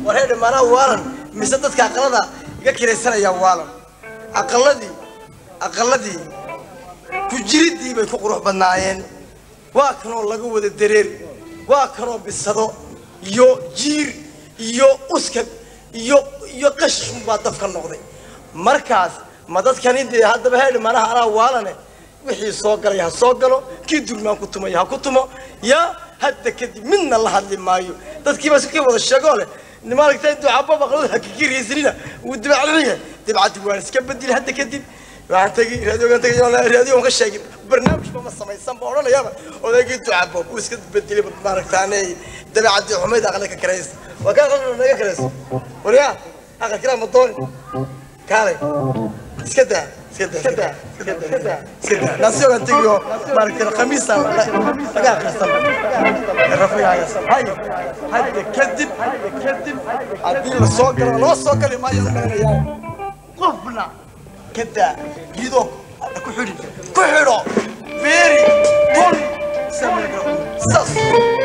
war heedhe maanaha waalan mise dadka aqalada iga kiraysanaya waalan aqaladii aqaladii ku jiridii bay ku qurux badnaayeen waa kanoo laga wada dareer waa kanoo bisado iyo jiir iyo uskag iyo iyo qashishun baa dafka noqday markaas ma dadkani dee haddaba heedhe maanaha anaa waalane wixii soo galay ha soo galo kii durmaan ku tumaya ha ku tumo yaa hadda kadib midna la hadli maayo dadkiiba iska wada sheegoo leh maaragtay ducaba baqlada ha kakiraysanina wuu dibacliya dibcaddi waan iska bedeli hadda kadib waxaan tegi raadiogan tegi raadiogan ka sheegin barnaamijba ma samaysan ba odhanayaba odaygii ducabo wuu iska bedelay maaragtaane dabeecadii xumayd aqli ka karaysa waa kaa aqal naga karayso waryaa aqal kiraa ma dooni kaalay iska daa iska daa iska daa iska daa iska daa naasiyogan tegiyo maaragtay khamiisa laga akhrisan rafayaagas hay hadda kadib hadda kadib haddii la soo galo lama soo gali maayo maranayaa qofna كدا يدو كحري كحرو فيري بول سمي ساس